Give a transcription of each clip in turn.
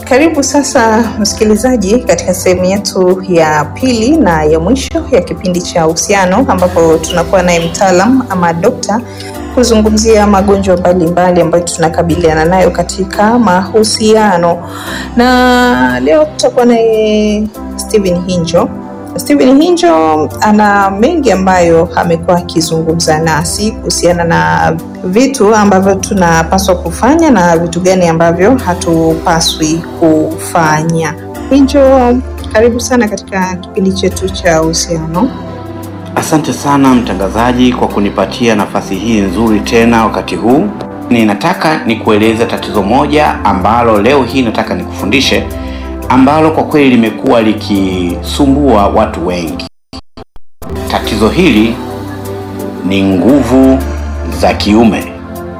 karibu sasa msikilizaji katika sehemu yetu ya pili na ya mwisho ya kipindi cha uhusiano ambapo tunakuwa naye mtaalam ama dokta kuzungumzia magonjwa mbalimbali ambayo tunakabiliana nayo katika mahusiano na leo tutakuwa naye Steven Hinjo. Steven Hinjo ana mengi ambayo amekuwa akizungumza nasi kuhusiana na vitu ambavyo tunapaswa kufanya na vitu gani ambavyo hatupaswi kufanya. Hinjo, karibu sana katika kipindi chetu cha uhusiano. Asante sana mtangazaji kwa kunipatia nafasi hii nzuri tena wakati huu. Ninataka nikueleze tatizo moja ambalo leo hii nataka nikufundishe, ambalo kwa kweli limekuwa likisumbua watu wengi. Tatizo hili ni nguvu za kiume.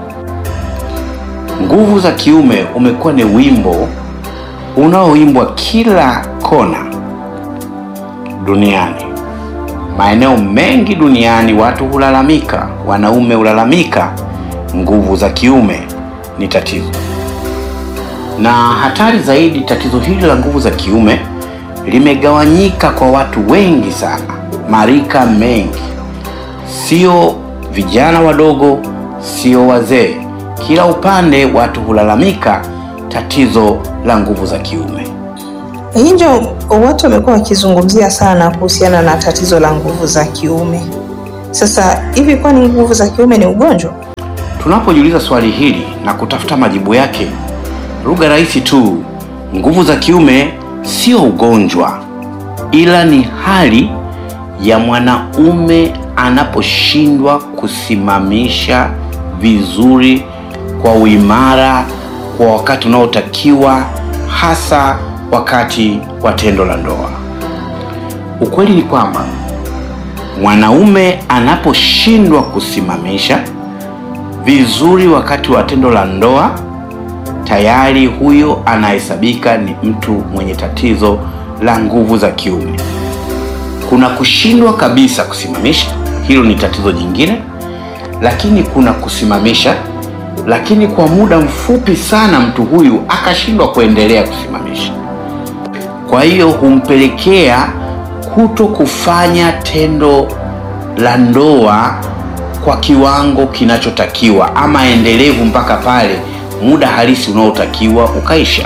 Nguvu za kiume umekuwa ni wimbo unaoimbwa kila kona duniani. Maeneo mengi duniani watu hulalamika, wanaume hulalamika, nguvu za kiume ni tatizo. Na hatari zaidi, tatizo hili la nguvu za kiume limegawanyika kwa watu wengi sana, marika mengi, sio vijana wadogo, sio wazee. Kila upande watu hulalamika tatizo la nguvu za kiume. Hinjo, watu wamekuwa wakizungumzia sana kuhusiana na tatizo la nguvu za kiume. Sasa hivi, kwani nguvu za kiume ni ugonjwa? Tunapojiuliza swali hili na kutafuta majibu yake, lugha rahisi tu, nguvu za kiume sio ugonjwa, ila ni hali ya mwanaume anaposhindwa kusimamisha vizuri kwa uimara kwa wakati unaotakiwa, hasa wakati wa tendo la ndoa. Ukweli ni kwamba mwanaume anaposhindwa kusimamisha vizuri wakati wa tendo la ndoa, tayari huyo anahesabika ni mtu mwenye tatizo la nguvu za kiume. Kuna kushindwa kabisa kusimamisha, hilo ni tatizo jingine, lakini kuna kusimamisha, lakini kwa muda mfupi sana mtu huyu akashindwa kuendelea kusimamisha. Kwa hiyo humpelekea kuto kufanya tendo la ndoa kwa kiwango kinachotakiwa ama endelevu mpaka pale muda halisi unaotakiwa ukaisha.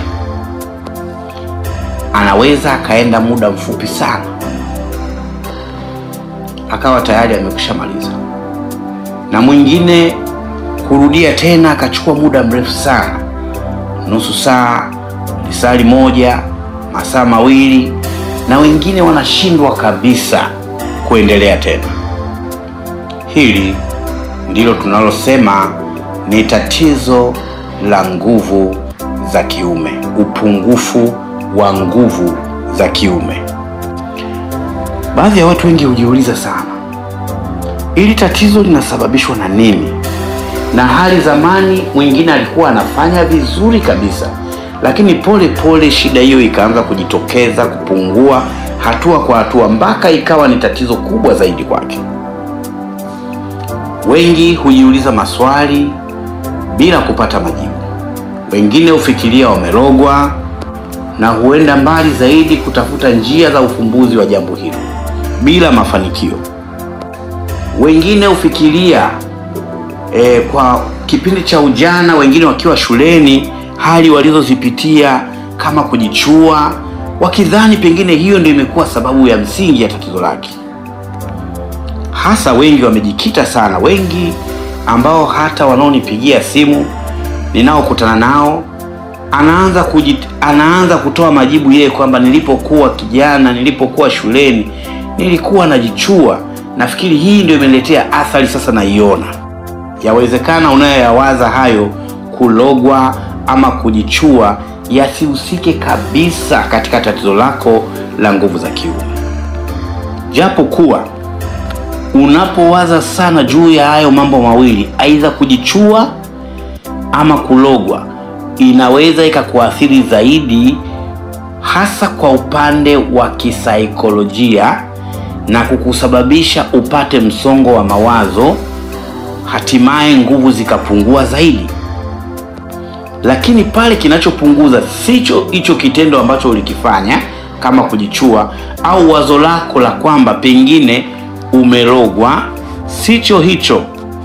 Anaweza akaenda muda mfupi sana akawa tayari amekwishamaliza, na mwingine kurudia tena akachukua muda mrefu sana, nusu saa, lisali moja, masaa mawili, na wengine wanashindwa kabisa kuendelea tena. Hili ndilo tunalosema ni tatizo la nguvu za kiume, upungufu wa nguvu za kiume. Baadhi ya watu wengi hujiuliza sana, hili tatizo linasababishwa na nini? Na hali zamani, mwingine alikuwa anafanya vizuri kabisa, lakini pole pole shida hiyo ikaanza kujitokeza, kupungua hatua kwa hatua, mpaka ikawa ni tatizo kubwa zaidi kwake. Wengi hujiuliza maswali bila kupata majibu. Wengine hufikiria wamerogwa na huenda mbali zaidi kutafuta njia za ufumbuzi wa jambo hilo bila mafanikio. Wengine hufikiria e, kwa kipindi cha ujana, wengine wakiwa shuleni, hali walizozipitia kama kujichua, wakidhani pengine hiyo ndio imekuwa sababu ya msingi ya tatizo lake. Hasa wengi wamejikita sana, wengi ambao hata wanaonipigia simu ninaokutana nao anaanza kujit, anaanza kutoa majibu yeye kwamba nilipokuwa kijana, nilipokuwa shuleni nilikuwa najichua. Nafikiri hii ndio imeniletea athari, sasa naiona. Yawezekana unayoyawaza hayo, kulogwa ama kujichua, yasihusike kabisa katika tatizo lako la nguvu za kiume, japo kuwa unapowaza sana juu ya hayo mambo mawili, aidha kujichua ama kulogwa, inaweza ikakuathiri zaidi, hasa kwa upande wa kisaikolojia na kukusababisha upate msongo wa mawazo, hatimaye nguvu zikapungua zaidi. lakini pale kinachopunguza sicho hicho kitendo ambacho ulikifanya kama kujichua au wazo lako la kwamba pengine umerogwa, sicho hicho.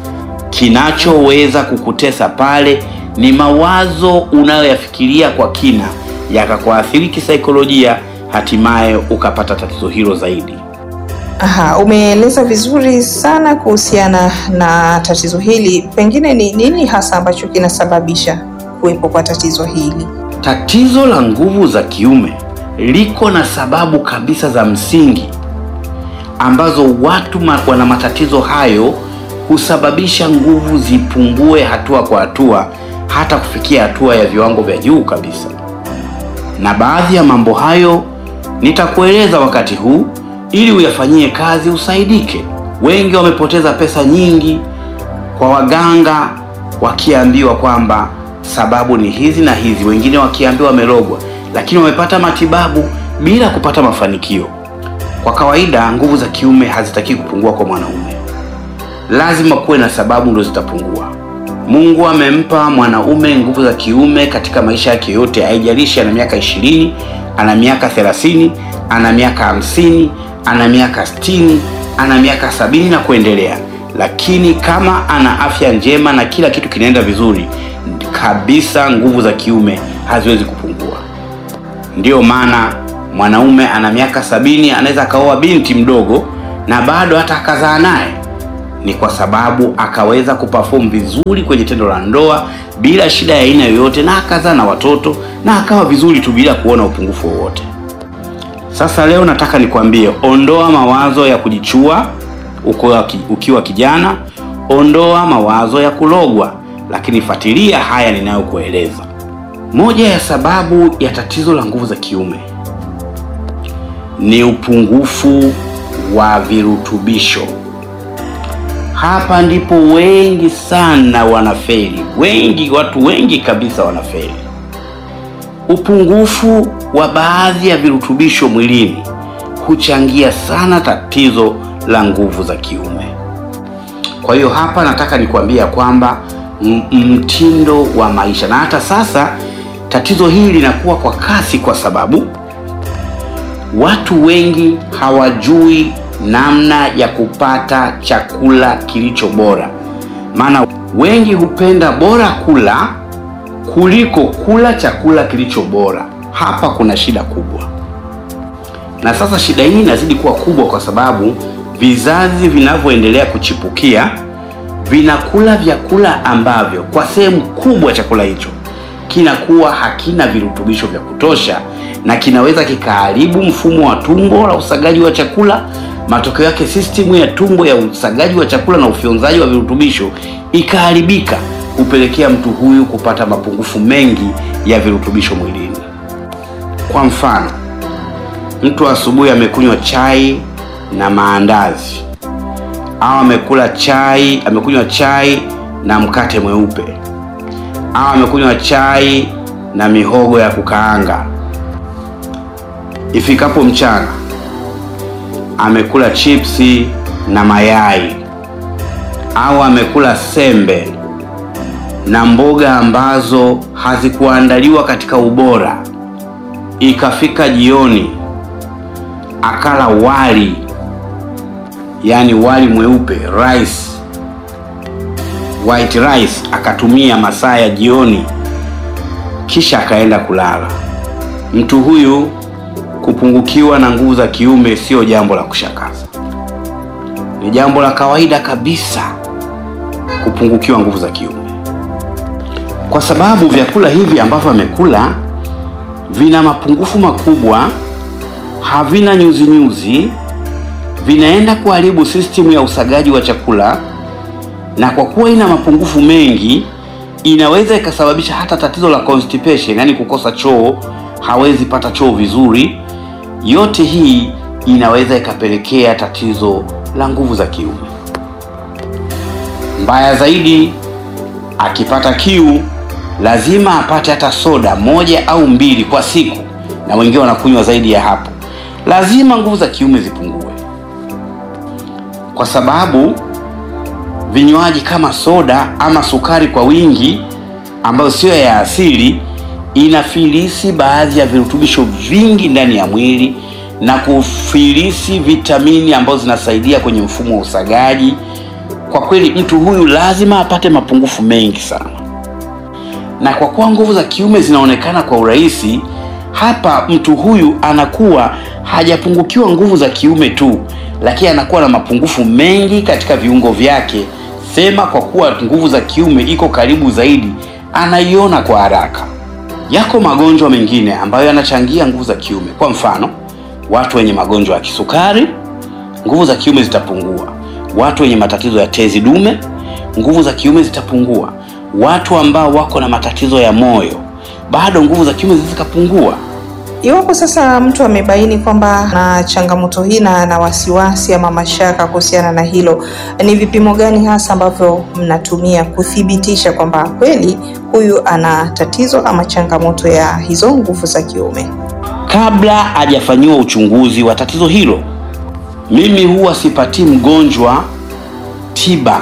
Kinachoweza kukutesa pale ni mawazo unayoyafikiria kwa kina yakakuathiri kisaikolojia, hatimaye ukapata tatizo hilo zaidi. Aha, umeeleza vizuri sana kuhusiana na tatizo hili. Pengine ni nini hasa ambacho kinasababisha kuwepo kwa tatizo hili? Tatizo la nguvu za kiume liko na sababu kabisa za msingi ambazo watu ma, wana matatizo hayo husababisha nguvu zipungue hatua kwa hatua hata kufikia hatua ya viwango vya juu kabisa. Na baadhi ya mambo hayo nitakueleza wakati huu ili uyafanyie kazi usaidike. Wengi wamepoteza pesa nyingi kwa waganga wakiambiwa kwamba sababu ni hizi na hizi, wengine wakiambiwa wamerogwa, lakini wamepata matibabu bila kupata mafanikio. Kwa kawaida nguvu za kiume hazitaki kupungua kwa mwanaume, lazima kuwe na sababu ndo zitapungua. Mungu amempa mwanaume nguvu za kiume katika maisha yake yote, haijalishi ana miaka ishirini, ana miaka thelathini, ana miaka hamsini, ana miaka sitini, ana miaka sabini na kuendelea. Lakini kama ana afya njema na kila kitu kinaenda vizuri kabisa, nguvu za kiume haziwezi kupungua. Ndiyo maana mwanaume ana miaka sabini anaweza akaoa binti mdogo na bado hata akazaa naye, ni kwa sababu akaweza kuperform vizuri kwenye tendo la ndoa bila shida ya aina yoyote, na akazaa na watoto na akawa vizuri tu bila kuona upungufu wowote. Sasa leo nataka nikwambie, ondoa mawazo ya kujichua ukiwa, ukiwa kijana, ondoa mawazo ya kulogwa, lakini fuatilia haya ninayokueleza. Moja ya sababu ya tatizo la nguvu za kiume ni upungufu wa virutubisho. Hapa ndipo wengi sana wanafeli, wengi, watu wengi kabisa wanafeli. Upungufu wa baadhi ya virutubisho mwilini huchangia sana tatizo la nguvu za kiume. Kwa hiyo hapa nataka nikwambia kwamba mtindo wa maisha, na hata sasa tatizo hili linakuwa kwa kasi, kwa sababu watu wengi hawajui namna ya kupata chakula kilicho bora. Maana wengi hupenda bora kula kuliko kula chakula kilicho bora. Hapa kuna shida kubwa, na sasa shida hii inazidi kuwa kubwa kwa sababu vizazi vinavyoendelea kuchipukia vinakula vyakula ambavyo kwa sehemu kubwa chakula hicho kinakuwa hakina virutubisho vya kutosha na kinaweza kikaharibu mfumo wa tumbo la usagaji wa chakula. Matokeo yake sistimu ya tumbo ya usagaji wa chakula na ufyonzaji wa virutubisho ikaharibika, hupelekea mtu huyu kupata mapungufu mengi ya virutubisho mwilini. Kwa mfano, mtu asubuhi amekunywa chai na maandazi au amekula chai, amekunywa chai na mkate mweupe au amekunywa chai na mihogo ya kukaanga. Ifikapo mchana amekula chipsi na mayai au amekula sembe na mboga ambazo hazikuandaliwa katika ubora. Ikafika jioni akala wali, yaani wali mweupe rice, white rice, akatumia masaa ya jioni, kisha akaenda kulala. Mtu huyu kupungukiwa na nguvu za kiume sio jambo la kushangaza, ni jambo la kawaida kabisa kupungukiwa nguvu za kiume, kwa sababu vyakula hivi ambavyo amekula vina mapungufu makubwa, havina nyuzi nyuzi, vinaenda kuharibu sistimu ya usagaji wa chakula, na kwa kuwa ina mapungufu mengi, inaweza ikasababisha hata tatizo la constipation, yaani kukosa choo, hawezi pata choo vizuri. Yote hii inaweza ikapelekea tatizo la nguvu za kiume. Mbaya zaidi, akipata kiu lazima apate hata soda moja au mbili kwa siku, na wengine wanakunywa zaidi ya hapo. Lazima nguvu za kiume zipungue, kwa sababu vinywaji kama soda ama sukari kwa wingi ambayo sio ya asili inafilisi baadhi ya virutubisho vingi ndani ya mwili na kufilisi vitamini ambazo zinasaidia kwenye mfumo wa usagaji. Kwa kweli mtu huyu lazima apate mapungufu mengi sana, na kwa kuwa nguvu za kiume zinaonekana kwa urahisi hapa, mtu huyu anakuwa hajapungukiwa nguvu za kiume tu, lakini anakuwa na mapungufu mengi katika viungo vyake. Sema kwa kuwa nguvu za kiume iko karibu zaidi, anaiona kwa haraka. Yako magonjwa mengine ambayo yanachangia nguvu za kiume. Kwa mfano, watu wenye magonjwa ya kisukari, nguvu za kiume zitapungua. Watu wenye matatizo ya tezi dume, nguvu za kiume zitapungua. Watu ambao wako na matatizo ya moyo, bado nguvu za kiume zikapungua. Iwapo sasa mtu amebaini kwamba na changamoto hii na na wasiwasi ama mashaka kuhusiana na hilo, ni vipimo gani hasa ambavyo mnatumia kuthibitisha kwamba kweli huyu ana tatizo ama changamoto ya hizo nguvu za kiume? Kabla hajafanyiwa uchunguzi wa tatizo hilo, mimi huwa sipatii mgonjwa tiba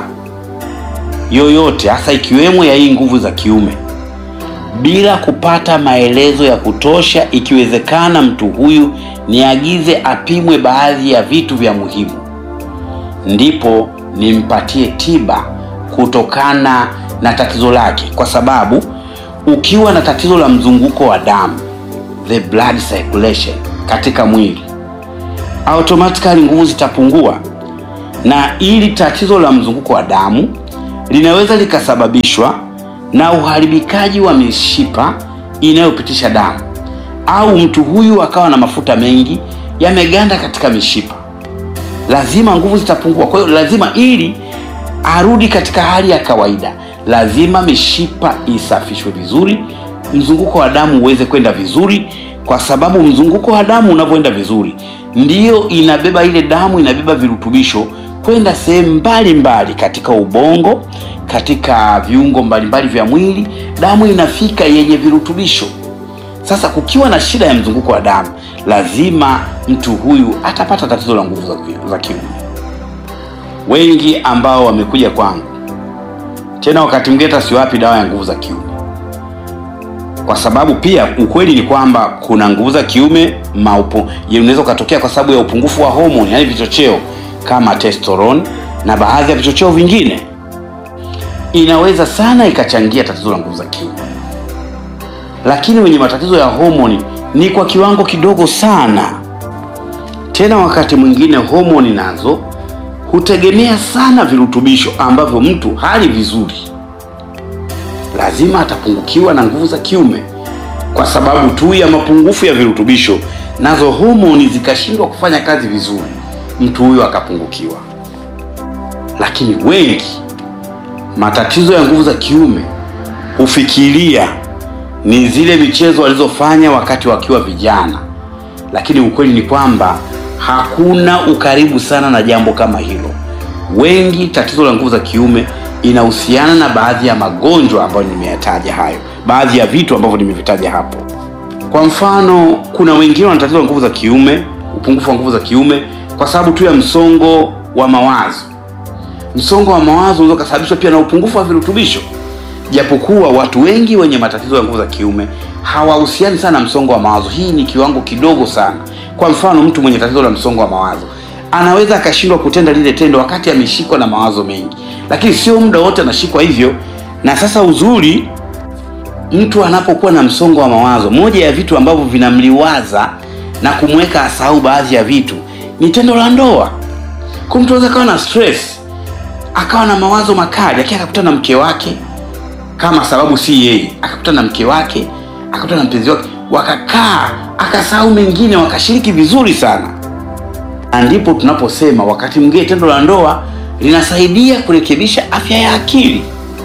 yoyote, hasa ikiwemo ya hii nguvu za kiume bila kupata maelezo ya kutosha. Ikiwezekana, mtu huyu niagize apimwe baadhi ya vitu vya muhimu, ndipo nimpatie tiba kutokana na tatizo lake, kwa sababu ukiwa na tatizo la mzunguko wa damu, the blood circulation katika mwili, automatically nguvu zitapungua, na ili tatizo la mzunguko wa damu linaweza likasababishwa na uharibikaji wa mishipa inayopitisha damu au mtu huyu akawa na mafuta mengi yameganda katika mishipa, lazima nguvu zitapungua. Kwa hiyo lazima, ili arudi katika hali ya kawaida, lazima mishipa isafishwe vizuri, mzunguko wa damu uweze kwenda vizuri, kwa sababu mzunguko wa damu unavyoenda vizuri, ndiyo inabeba ile damu, inabeba virutubisho kwenda sehemu mbalimbali katika ubongo katika viungo mbalimbali vya mwili, damu inafika yenye virutubisho. Sasa kukiwa na shida ya mzunguko wa damu, lazima mtu huyu atapata tatizo la nguvu za kiume. Wengi ambao wamekuja kwangu tena, wakati mwingine hata siwapi dawa ya nguvu za kiume, kwa sababu pia ukweli ni kwamba kuna nguvu za kiume maupo unaweza ukatokea kwa sababu ya upungufu wa homoni, yaani vichocheo kama testosterone na baadhi ya vichocheo vingine inaweza sana ikachangia tatizo la nguvu za kiume, lakini wenye matatizo ya homoni ni kwa kiwango kidogo sana. Tena wakati mwingine homoni nazo hutegemea sana virutubisho ambavyo mtu hali vizuri, lazima atapungukiwa na nguvu za kiume kwa sababu tu ya mapungufu ya virutubisho, nazo homoni zikashindwa kufanya kazi vizuri, mtu huyo akapungukiwa. Lakini wengi matatizo ya nguvu za kiume hufikiria ni zile michezo walizofanya wakati wakiwa vijana, lakini ukweli ni kwamba hakuna ukaribu sana na jambo kama hilo. Wengi tatizo la nguvu za kiume inahusiana na baadhi ya magonjwa ambayo nimeyataja hayo, baadhi ya vitu ambavyo nimevitaja hapo. Kwa mfano, kuna wengine wana tatizo la nguvu za kiume, upungufu wa nguvu za kiume kwa sababu tu ya msongo wa mawazo msongo wa mawazo unaweza kusababishwa pia na upungufu wa virutubisho, japokuwa watu wengi wenye matatizo ya nguvu za kiume hawahusiani sana na msongo wa mawazo. Hii ni kiwango kidogo sana. Kwa mfano, mtu mwenye tatizo la msongo wa mawazo anaweza akashindwa kutenda lile tendo wakati ameshikwa na mawazo mengi, lakini sio muda wote anashikwa hivyo. Na sasa uzuri, mtu anapokuwa na msongo wa mawazo, moja ya vitu ambavyo vinamliwaza na kumweka asahau baadhi ya vitu ni tendo la ndoa. Kwa mtu anaweza kawa na stress akawa na mawazo makali, lakini akakutana na mke wake, kama sababu si yeye, akakutana na mke wake, akakutana na mpenzi wake, wakakaa, akasahau mengine, wakashiriki vizuri sana. Na ndipo tunaposema wakati mwingine tendo la ndoa linasaidia kurekebisha afya ya akili,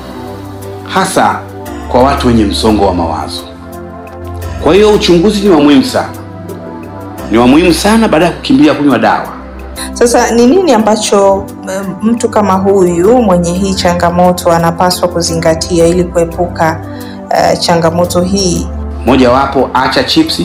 hasa kwa watu wenye msongo wa mawazo. Kwa hiyo uchunguzi ni wa muhimu sana, ni wa muhimu sana baada ya kukimbilia kunywa dawa. Sasa ni nini ambacho mtu kama huyu mwenye hii changamoto anapaswa kuzingatia ili kuepuka uh, changamoto hii? Mojawapo, acha chipsi,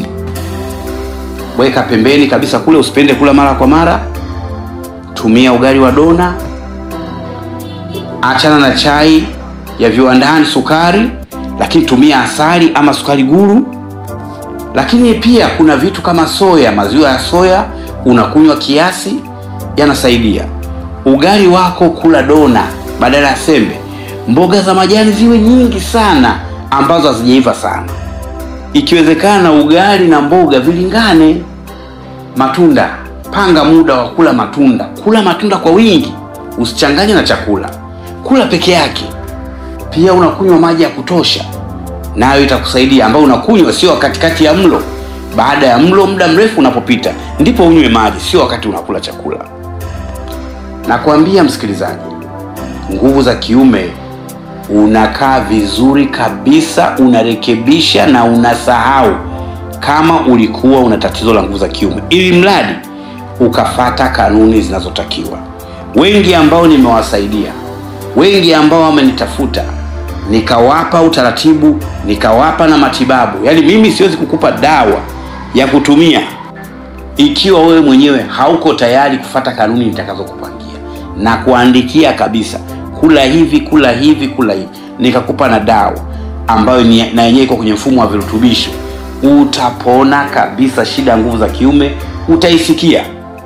weka pembeni kabisa, kule usipende kula mara kwa mara. Tumia ugali wa dona, achana na chai ya viwandani, sukari lakini tumia asali ama sukari guru. Lakini pia kuna vitu kama soya, maziwa ya soya unakunywa kiasi, yanasaidia. Ugali wako kula dona badala ya sembe. Mboga za majani ziwe nyingi sana ambazo hazijaiva sana, ikiwezekana ugali na mboga vilingane. Matunda, panga muda wa kula matunda. Kula matunda kwa wingi, usichanganye na chakula, kula peke yake. Pia unakunywa maji ya kutosha, nayo itakusaidia, ambayo unakunywa sio katikati ya mlo. Baada ya mlo, muda mrefu unapopita, ndipo unywe maji, sio wakati unakula chakula. Nakwambia msikilizaji, nguvu za kiume unakaa vizuri kabisa, unarekebisha na unasahau kama ulikuwa una tatizo la nguvu za kiume, ili mradi ukafata kanuni zinazotakiwa. Wengi ambao nimewasaidia, wengi ambao wamenitafuta, nikawapa utaratibu, nikawapa na matibabu. Yaani mimi siwezi kukupa dawa ya kutumia ikiwa wewe mwenyewe hauko tayari kufata kanuni nitakazokupangia na kuandikia kabisa, kula hivi, kula hivi, kula hivi, nikakupa na dawa ambayo ni, na yenyewe iko kwenye mfumo wa virutubisho, utapona kabisa. Shida ya nguvu za kiume utaisikia.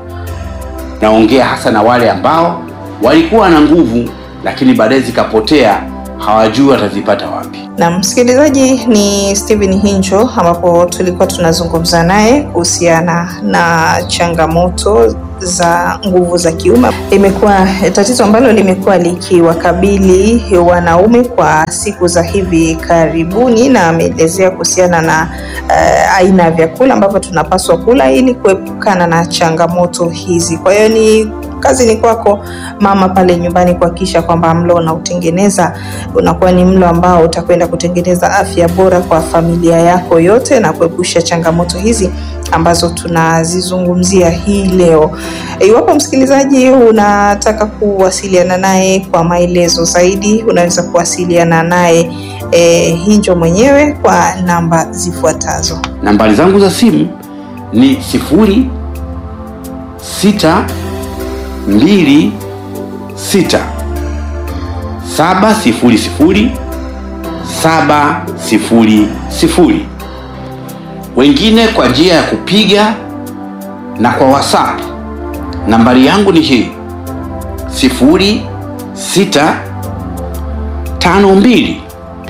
Naongea hasa na wale ambao walikuwa na nguvu lakini baadaye zikapotea, hawajui watazipata wapi. Na msikilizaji, ni Steven Hinjo ambapo tulikuwa tunazungumza naye kuhusiana na changamoto za nguvu za kiume. Imekuwa tatizo ambalo limekuwa likiwakabili wanaume kwa siku za hivi karibuni, na ameelezea kuhusiana na uh, aina ya vyakula ambavyo tunapaswa kula ili kuepukana na changamoto hizi. Kwa hiyo ni kazi ni kwako mama pale nyumbani kuhakikisha kwamba mlo unaotengeneza unakuwa ni mlo ambao utakwenda kutengeneza afya bora kwa familia yako yote na kuepusha changamoto hizi ambazo tunazizungumzia hii leo. Iwapo msikilizaji unataka kuwasiliana naye kwa maelezo zaidi, unaweza kuwasiliana naye eh, Hinjo mwenyewe kwa namba zifuatazo. Nambari zangu za simu ni sifuri sita mbili sita saba sifuri sifuri saba sifuri sifuri. Wengine kwa njia ya kupiga na kwa WhatsApp nambari yangu ni hii sifuri sita tano mbili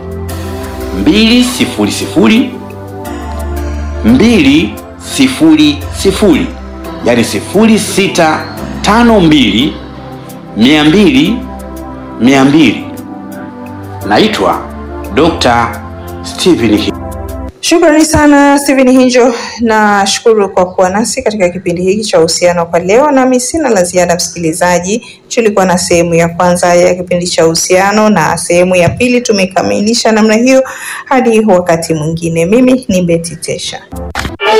mbili sifuri sifuri mbili sifuri sifuri, yani sifuri sita tano mbili mia mbili mia mbili. Naitwa Dr. Steven Hinjo. Shukrani sana Steven Hinjo, na shukuru kwa kuwa nasi katika kipindi hiki cha uhusiano kwa leo. Nami sina la ziada, msikilizaji. Tulikuwa na sehemu ya kwanza ya kipindi cha uhusiano na sehemu ya pili tumekamilisha namna hiyo. Hadi wakati mwingine, mimi ni Betty Tesha.